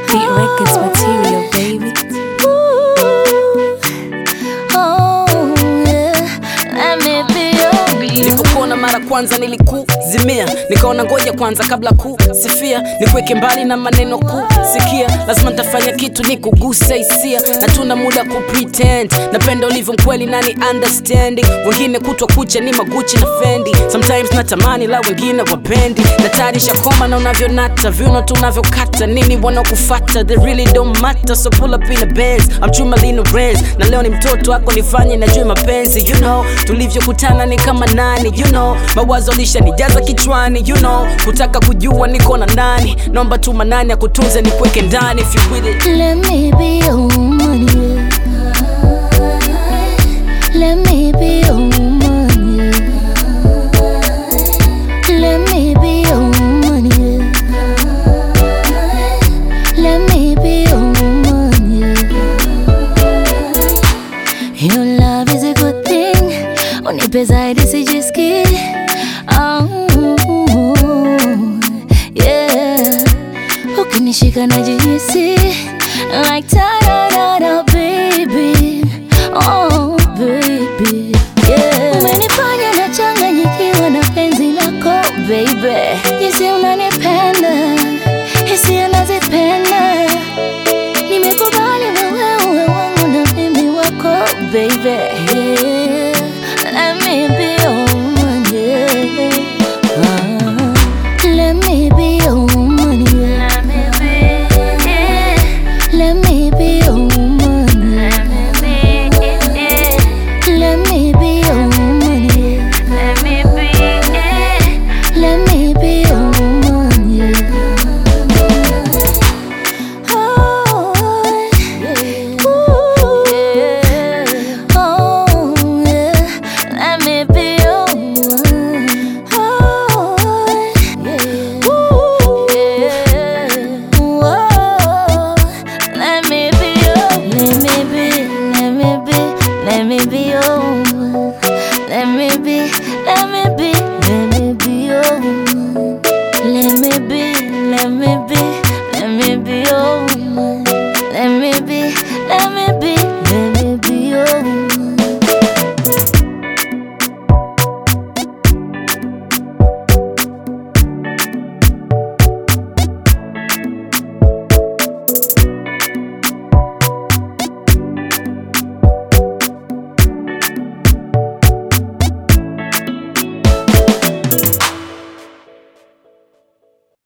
Beat Records material, baby. Oh, yeah. Let me be your baby. nilipokuona mara kwanza nilikuzimia nikaona ngoja kwanza kabla kusifia nikuweke mbali na maneno kusikia lazima nitafanya kitu ni kugusa hisia na tuna muda kupretend napenda ulivyo mkweli nani understanding wengine kutwa kucha ni maguchi na fendi sometimes natamani la wengine wapendi natarisha koma na unavyonata viuno tu unavyokata nini wanaokufata they really don't matter so pull up in a Benz I'm true Malino Benz na leo ni mtoto wako nifanye najue mapenzi you know tulivyokutana ni kama nani you know mawazo lishanijaza kichwani you know kutaka kujua niko na nani naomba tu manani akutunze nikuweke ndani if you with it Let me be your woman, yeah. Let me be your woman, yeah. Let me be your woman, yeah. Let me be your woman, yeah. Your love is a good thing. Unipe zaidi sijisikii. Oh, yeah. Ukinishika najihisi like ta-da-da-da